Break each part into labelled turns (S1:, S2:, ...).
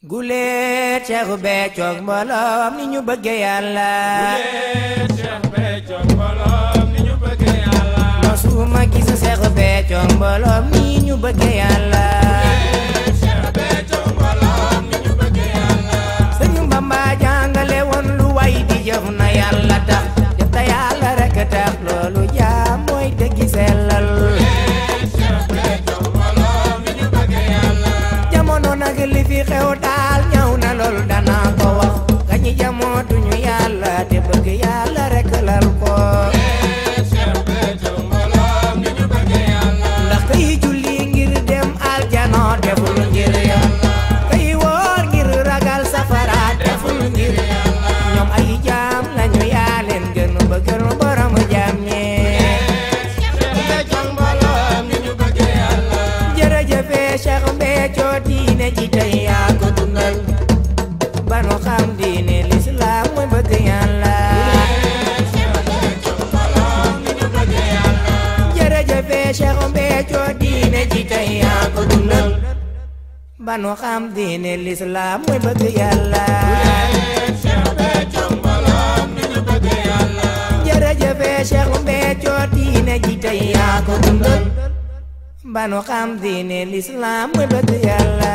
S1: guleet Cheikh Béthio mbooloom ni ñu bëgge yàlla
S2: Guleet Cheikh Béthio mbooloom ni ñu bëgge yàlla
S1: mosuma gis Cheikh Béthio mbooloom ni ñu bëgge yàlla
S2: Guleet Cheikh Béthio mbooloom ni ñu bëgge yàlla
S1: Sëñu Bamba jàngale woon lu way di jëf na yàlla tax jëf ta yàlla rek tax loolu jaam mooy dëggi sellal
S2: Guleet Cheikh Béthio mbooloom ni ñu bëgge yàlla
S1: jamono nag li fi xew daal ñëw na loolu danaa ko wax gañi jamootuñu yàlla te bëgg yàlla rek lal ko
S2: Guleet Cheikh Béthio mbooloom ni ñu bëgge yàlla
S1: ndax kay julli ngir dem aljana deful ngir yàlla kay woor ngir ragal safara deful ngir yàlla ñoom ay jaam lañu yaa leen gën bëggal borom jaam ñi
S2: Cheikh Béthio mbooloom ni ñu bëgge yàlla
S1: jërëjëfe Cheikh Béthio diine ji tey yaa ko dundal ba nu xam diine lislaam mooy bëgg yàlla
S2: Cheikh Béthio mbooloom ni ñu bëgge yàlla
S1: jërëjëfe Cheikh Béthio diine ji tey yaa ko dundal ba nu xam diine lislaam mooy bëgg yàlla
S2: Cheikh Béthio mbooloom ni ñu bëgge yàlla
S1: jërëjëfe Cheikh Béthio diine ji tey yaa ko dundal ba nu xam diine lislaam mooy bëgg yàlla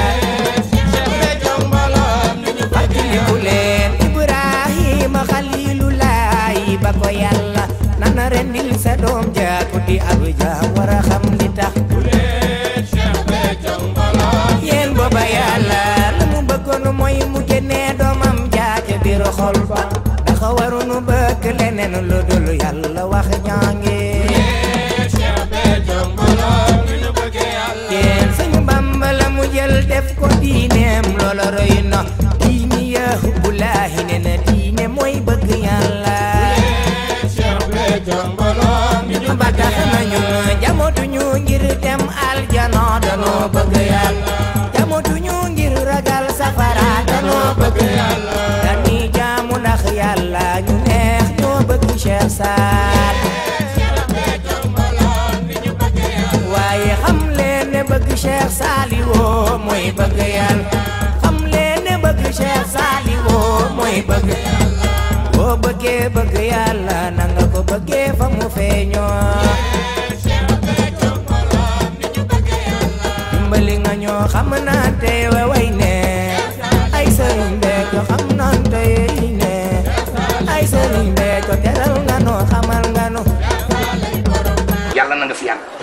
S2: Cheikh Béthio mbooloom ni ñu bëgge
S1: fàttaliku leen Ibrahima xalilulaay ba ko yàlla nana rendil sa doom jaaku di ab jaam war a xam li tax
S2: Guleet Cheikh Béthio mbooloom
S1: yéen booba yàlla la mu bëggoon mooy mu génnee doomam jaaja biir xol ba dafa warunu bëgg leneen lu dul yàlla wax ñaange
S2: Cheikh Béthio mbooloom ni ñu bëgge yàlla
S1: yéen suñu Bamba la mu jël def ko diineem loola roy na diini ya hubbulaahi ne na diine mooy bëgg yàlla
S2: Cheikh Béthio mbooloom ni ñu
S1: ba tax nañu jamootuñu ngir dem aljana danoo bëgg yàlla jamootuñu ngir ragal safara danoo bëgg yàlla dañuy jaamu ndax yàlla ñu neex ñoo bëgg Cheikh Saad
S2: Cheikh Béthio mbooloom ni ñu bëgge yàlla
S1: waaye xam leen ne bëgg Cheikh Saliou mooy bëgg yàlla xam leen ne bëgg Cheikh Saliou mooy bëgg yàlla boo bëggee bëgg yàlla na nga ko bëggee fa mu feeñoo
S2: Cheikh Béthio mbooloom ni ñu bëgge yàlla
S1: dimbali nga ñoo xam naan te way ne ay sëriñ Béthio xam naan te ne ay sëriñ Béthio teral nga noo xamal nga nu
S3: yàlla na nga fi yàgg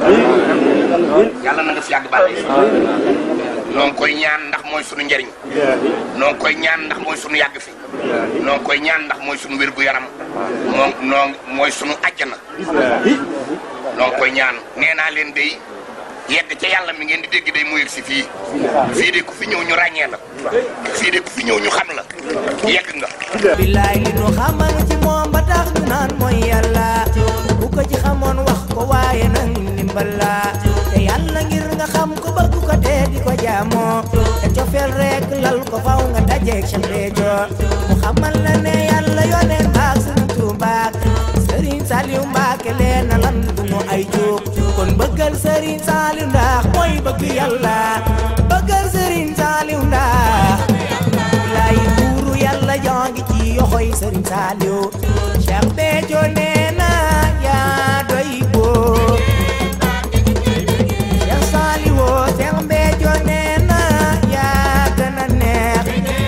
S3: yàlla na nga fi yàgg bàlle noo ngi koy ñaan ndax mooy sunu njëriñ noo ngi koy ñaan ndax mooy sunu yàgg fi noo ngi koy ñaan ndax mooy sunu wér gu yaram moo noo mooy sunu àjjana noo ngi koy ñaan nee naa leen day yegg ca yàlla mi ngeen di dégg day mu yegg si fii fii de ku fi ñëw ñu ràññee la fii de ku fi ñëw ñu xam la yegg nga
S1: billaay li nu xamal ci moom ba tax ñu naan mooy yàlla bu ko ci xamoon wax ko waaye nag ndimbal la te yàlla ngir nga xam ko bëgg ko te di ko jaamoo te cofeel rek lal ko faw nga dajeeg Cheikh Béthio mu xamal la ne yàlla yoneen baak Sëriñ Tuubaa Sëriñ Saliou Mbàkke leen na lan du mu ay jóg kon bëggal Sëriñ Saliou ndax mooy bëgg yàlla bëggal Sëriñ Saliou ndax lay buuru yàlla jongi ci yoxoy Sëriñ Saliou Cheikh Béthio nee na yaa doy boo Cheikh Saliou Cheikh Béthio nee na yaa gën a neex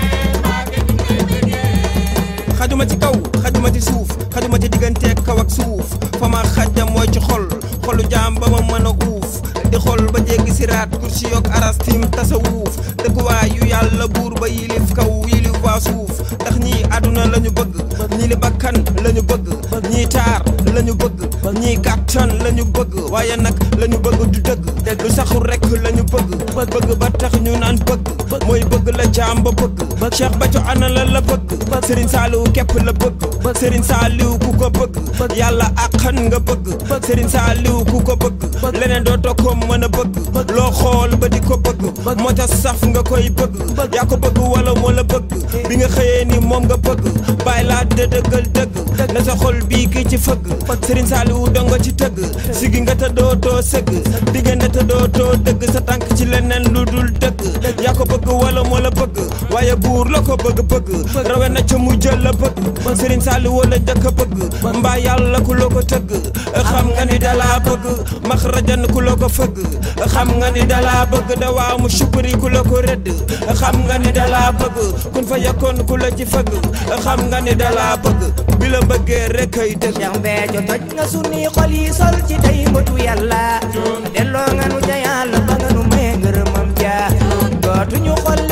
S4: xajuma ci kaw xajuma ci suuf xajuma ci digganteeg kaw ak suuf fa ma xajja mooy ci xol xolu jaam ba ma mën a uuf di xol ba jéggi siraat kursi yoog arastim tasawuuf dëkkuwaay yu yàlla buur ba yilif kaw yilif waa suuf ndax ñii àdduna la ñu bëgg ñii li bakkan la ñu bëgg ñii taar la ñu bëgg ñii kàttan la ñu bëgg waaye nag la ñu bëgg du dëgg lu saxul rek la ñu bëgg bëgg ba tax ñu naan bëgg mooy bëgg la jaam ba bëgg Cheikh Béthio ana la la bëgg Serigne Saliou képp la bëgg Serigne Saliou ku ko bëgg yàlla àqan nga bëgg Serigne Saliou ku ko bëgg leneen dootoo ko mën a bëgg loo xool ba di ko bëgg moo tax saf nga koy bëgg yaa ko bëgg wala moo la bëgg bi nga xëyee ni moom nga bëgg bàyyi laa de dëggal dëgg na sa xol bii kii ci fëgg Serigne Saliou dongo ci tëgg sigi nga te doo too sëgg diggante te doo too dëgg sa tànk ci leneen lu dul dëgg yaa ko bëgg wala moo la bëgg waaye buur la ko bëgg bëgg rawe na ca mu jël la bëgg Serigne Saliou wala njëkk a bëgg mbaa yàlla ku la ko tëgg xam nga ni dalaa bëgg max rajan ku la ko fëgg xam nga ni dalaa bëgg da waaw mu sukuri ku la ko rëdd xam nga ni dalaa bëgg kun fa yakkoon ku la ci fëgg xam nga ni dalaa bëgg bi la bëggee rek ay dëgg
S1: Cheikh Béthio toj nga sunuy xol yi sol ci tey mbëtu yàlla delloo nga nu ca yàlla ba nga nu may ngërëmam ja dootuñu xol